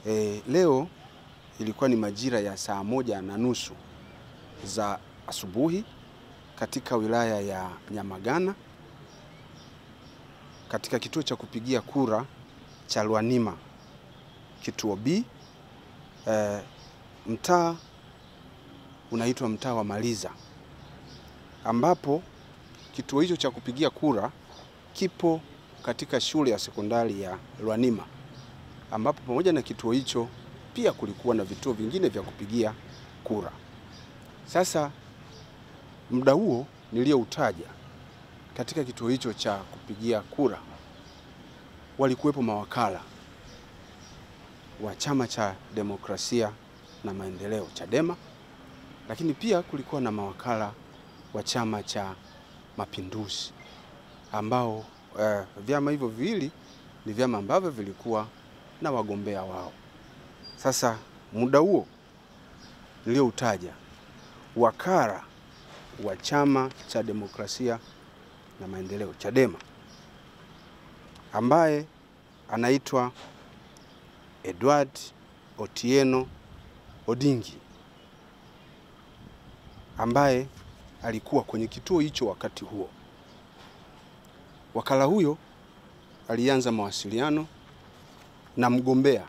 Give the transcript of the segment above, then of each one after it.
E, leo ilikuwa ni majira ya saa moja na nusu za asubuhi katika wilaya ya Nyamagana katika kituo cha kupigia kura cha Lwanima kituo B. E, mtaa unaitwa mtaa wa Maliza ambapo kituo hicho cha kupigia kura kipo katika shule ya sekondari ya Lwanima ambapo pamoja na kituo hicho pia kulikuwa na vituo vingine vya kupigia kura. Sasa muda huo niliyoutaja katika kituo hicho cha kupigia kura walikuwepo mawakala wa Chama cha Demokrasia na Maendeleo Chadema, lakini pia kulikuwa na mawakala wa Chama cha Mapinduzi ambao eh, vyama hivyo viwili ni vyama ambavyo vilikuwa na wagombea wao. Sasa muda huo nilioutaja, wakala wa Chama cha Demokrasia na Maendeleo Chadema ambaye anaitwa Edward Otieno Odingi ambaye alikuwa kwenye kituo hicho wakati huo. Wakala huyo alianza mawasiliano na mgombea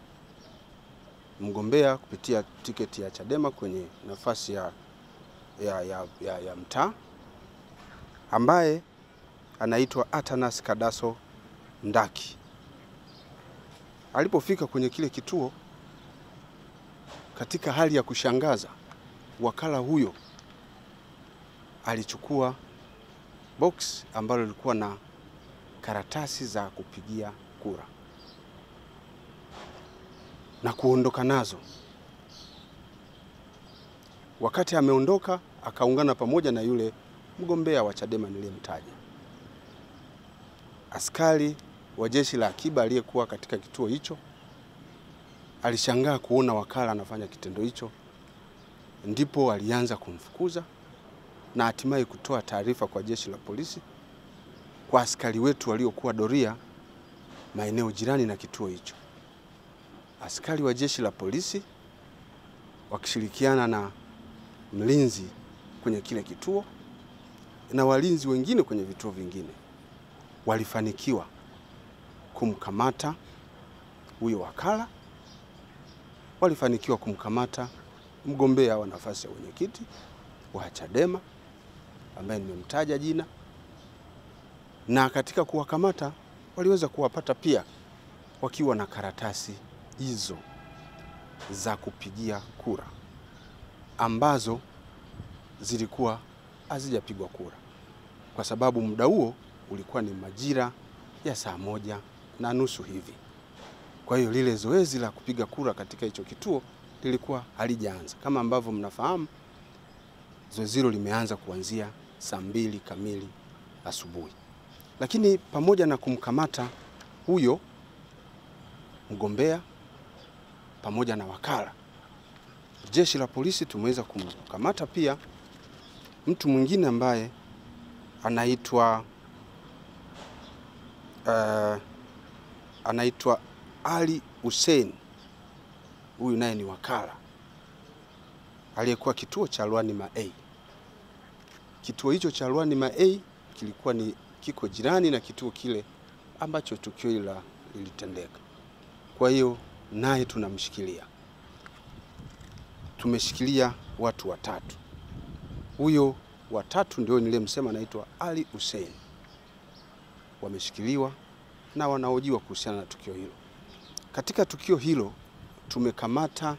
mgombea kupitia tiketi ya Chadema kwenye nafasi ya, ya, ya, ya, ya mtaa ambaye anaitwa Atanas Kadaso Ndaki. Alipofika kwenye kile kituo, katika hali ya kushangaza, wakala huyo alichukua box ambalo lilikuwa na karatasi za kupigia kura na kuondoka nazo. Wakati ameondoka, akaungana pamoja na yule mgombea wa Chadema niliyemtaja. Askari wa jeshi la akiba aliyekuwa katika kituo hicho alishangaa kuona wakala anafanya kitendo hicho, ndipo alianza kumfukuza na hatimaye kutoa taarifa kwa jeshi la polisi, kwa askari wetu waliokuwa doria maeneo jirani na kituo hicho. Askari wa jeshi la polisi wakishirikiana na mlinzi kwenye kile kituo na walinzi wengine kwenye vituo vingine walifanikiwa kumkamata huyo wakala, walifanikiwa kumkamata mgombea wa nafasi ya wenyekiti wa Chadema ambaye nimemtaja jina, na katika kuwakamata waliweza kuwapata pia wakiwa na karatasi hizo za kupigia kura ambazo zilikuwa hazijapigwa kura, kwa sababu muda huo ulikuwa ni majira ya saa moja na nusu hivi. Kwa hiyo lile zoezi la kupiga kura katika hicho kituo lilikuwa halijaanza. Kama ambavyo mnafahamu, zoezi hilo limeanza kuanzia saa mbili kamili asubuhi. Lakini pamoja na kumkamata huyo mgombea pamoja na wakala, jeshi la polisi tumeweza kumkamata pia mtu mwingine ambaye anaitwa uh, anaitwa Ali Hussein. Huyu naye ni wakala aliyekuwa kituo cha Lwanima A. Kituo hicho cha Lwanima A kilikuwa ni kiko jirani na kituo kile ambacho tukio hili lilitendeka. Kwa hiyo naye tunamshikilia. Tumeshikilia watu watatu. Huyo watatu ndio niliyemsema anaitwa Ali Hussein, wameshikiliwa na wanahojiwa kuhusiana na tukio hilo. Katika tukio hilo tumekamata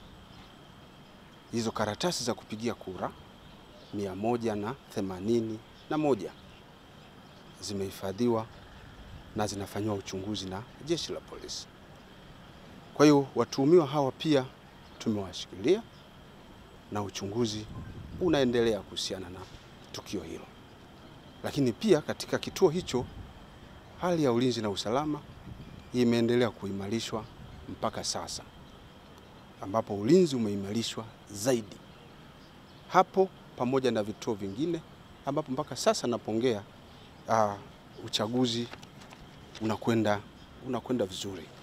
hizo karatasi za kupigia kura mia moja na themanini na moja zimehifadhiwa na zinafanyiwa uchunguzi na jeshi la polisi. Kwa hiyo watuhumiwa hawa pia tumewashikilia na uchunguzi unaendelea kuhusiana na tukio hilo. Lakini pia katika kituo hicho hali ya ulinzi na usalama imeendelea kuimarishwa mpaka sasa, ambapo ulinzi umeimarishwa zaidi hapo pamoja na vituo vingine, ambapo mpaka sasa napongea uh, uchaguzi unakwenda unakwenda vizuri.